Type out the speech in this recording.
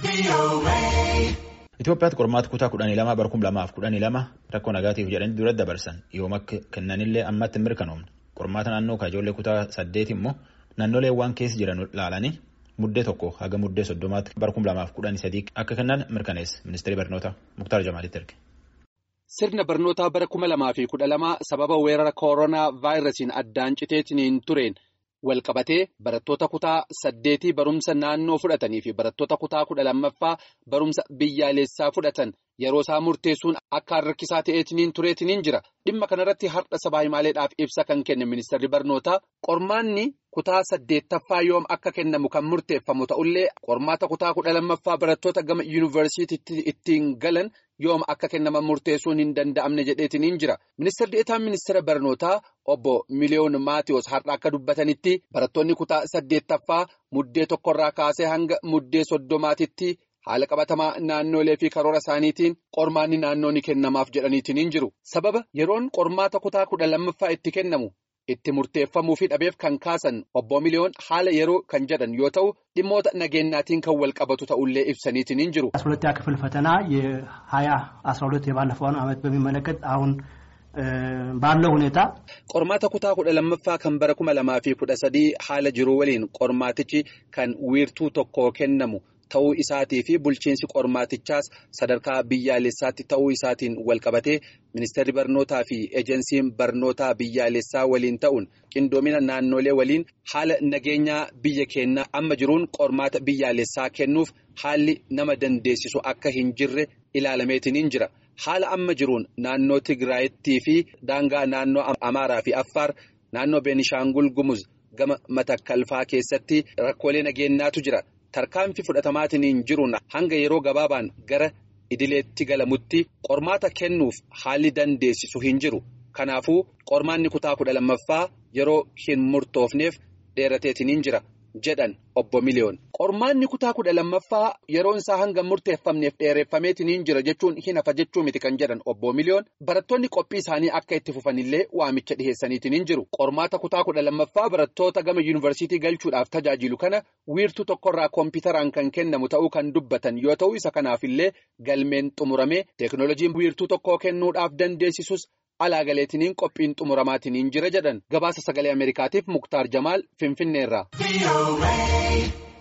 Itoophiyaatti qormaata kutaa kudhanii lama bara kuma lamaaf kudhanii lama rakkoo nagaatiif jedhanii duratti dabarsan yoom akka kennanillee ammatti hin mirkanoomne qormaata naannoo ijoollee kutaa saddeeti immoo naannolee waan keessa jiran laalanii muddee tokko haga muddee soddomaatti bara kuma lamaaf kudhanii sadii akka kennan mirkaneesse ministeerri barnoota Muktaar Jamaalitti erge. Sirna barnootaa bara kuma lamaa fi kudha lama sababa weerara kooroonaa vaayirasiin addaan citeetiin tureen walqabatee barattoota kutaa saddeetii barumsa naannoo fudhatanii fi barattoota kutaa kudha lammaffaa barumsa biyyaalessaa fudhatan yeroo isaa murteessuun akka harkisaa ta'eetiin tureetiin jira dhimma kanarratti har'a sabaa himaaleedhaaf ibsa kan kenne ministeerri barnootaa qormaanni kutaa saddeettaffaa yoom akka kennamu kan murteeffamu ta'ullee qormaata kutaa kudha lammaffaa barattoota gama yuunivarsiitiitti ittiin galan. yoom akka kennaman murteessuun hin danda'amne jedheetiin jira ministeerri deetaan ministeera barnootaa obbo miliyoon maatiyoos har'a akka dubbatanitti barattoonni kutaa saddeettaffaa muddee tokkorraa kaasee hanga muddee soddomaatitti haala qabatamaa naannoolee fi karoora isaaniitiin qormaanni naannoo ni kennamaaf jedhaniitiin jiru sababa yeroon qormaata kutaa kudha lammaffaa itti kennamu. itti murteeffamuu fi dhabeef kan kaasan obbo miliyoon haala yeroo kan jedhan yoo ta'u dhimmoota nageenyaatiin kan wal qabatu ta'ullee ibsaniitiin jiru. አስራ ሁለተኛ ክፍል ፈተና የሀያ አስራ ሁለት የባለፈውን ዓመት በሚመለከት አሁን ባለው ሁኔታ qormaata kutaa kudha lammaffaa kan bara kuma lamaa fi kudha sadii haala jiru waliin qormaatichi kan wiirtuu tokko kennamu. ta'uu isaatii fi bulchiinsi qormaatichaas sadarkaa biyyaalessaatti ta'uu isaatiin walqabatee ministeerri barnootaa fi ejensiin barnootaa biyyaalessaa waliin ta'uun qindoomina naannolee waliin haala nageenyaa biyya keenyaa amma jiruun qormaata biyyaalessaa kennuuf haalli nama dandeessisu akka hin jirre ilaalameetiin jira. Haala amma jiruun naannoo Tigraayittii fi daangaa naannoo Amaaraa fi Affaar naannoo Beenishaangul Gumuz gama matakkalfaa keessatti rakkoolee nageenyaatu jira. Tarkaanfii fudhatamaatiin jiruun hanga yeroo gabaabaan gara idileetti galamutti qormaata kennuuf haalli dandeessisu hin jiru. Kanaafuu qormaanni kutaa kudha lammaffaa yeroo hin murtoofneef dheerateetiin jira jedhan obbo Miliyoon. Qormaanni kutaa kudha lammaffaa yeroon isaa hanga murteeffamneef dheereffameetiin jira jechuun hin hafa jechuu miti kan jedhan obbo Miliyoon barattoonni qophii isaanii akka itti fufanillee waamicha dhiheessaniitiin jiru. Qormaata kutaa kudha lammaffaa barattoota gama yuunivarsiitii galchuudhaaf tajaajilu kana wiirtuu tokkorraa kompiitaraan kan kennamu ta'uu kan dubbatan yoo ta'u isa kanaafillee galmeen xumuramee teeknooloojiin wiirtuu tokkoo kennuudhaaf dandeessisus. Alaagaleetiniin qophiin xumuramaatiin jira jedhan gabaasa sagalee Ameerikaatiif Muktaar Jamaal Finfinneerraa.